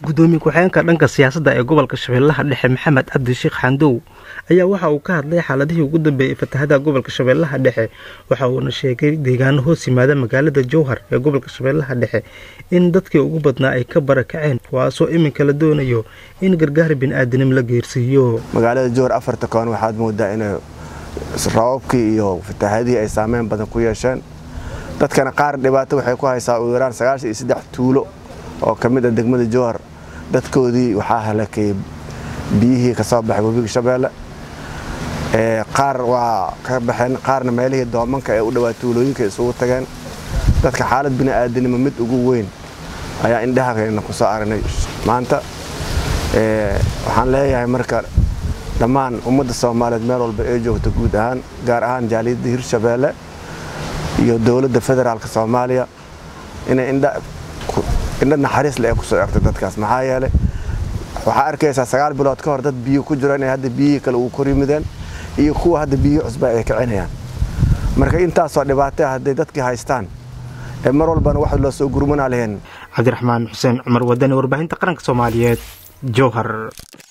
gudoomiye ku-xigeenka dhanka siyaasadda ee gobolka shabeellaha dhexe maxamed cabdi sheekh xandow ayaa waxa uu ka hadlay xaaladihii ugu dambeeyey fatahada gobolka shabeellaha dhexe waxa uuna sheegay deegaano hoos yimaada magaalada jowhar ee gobolka shabeellaha dhexe in dadkii ugu badnaa ay ka barakaceen kuwaasoo iminka la doonayo in gargaar bini'aadanimo la geersiiyo magaalada jowhar afarta koon waxaad moodaa inay rababkii iyo fatahaadihii ay saameyn badan ku yeesheen dadkana qaar dhibaato waxay ku haysaa ugu yaraan sagaashan iyo saddex tuulo oo ka mid ah degmada jowhar dadkoodii waxaa halakayay biyihii ka soo baxay webiga shabeelle qaar waa ka baxeen qaarna meelihii doomanka ee u dhowaa tuulooyinka isugu tageen dadka xaalad bini'aadanimo mid ugu weyn ayaa indhahakeena ku soo aragnay maanta waxaan leeyahay marka dhammaan ummadda soomaaliyeed meel walba ee joogta guud ahaan gaar ahaan jaaliyadda hirshabeelle iyo dowladda federaalk soomaaliya inay indha naxariis le ee kusoo egtay dadkaas maxaa yeelay waxaa arkaysaa sagaal bilood ka hor dad biyo ku jiro inay hadda biyihii kale uu kor yimideen iyo kuwa hadda biyihii cusba ay kicinayaan marka intaasoo dhibaatay hadday dadkii haystaan ee mar walbana wax loo soo gurmanaa lahayn cabdiraxmaan xuseen cumar wadani warbaahinta qaranka soomaaliyeed jowhar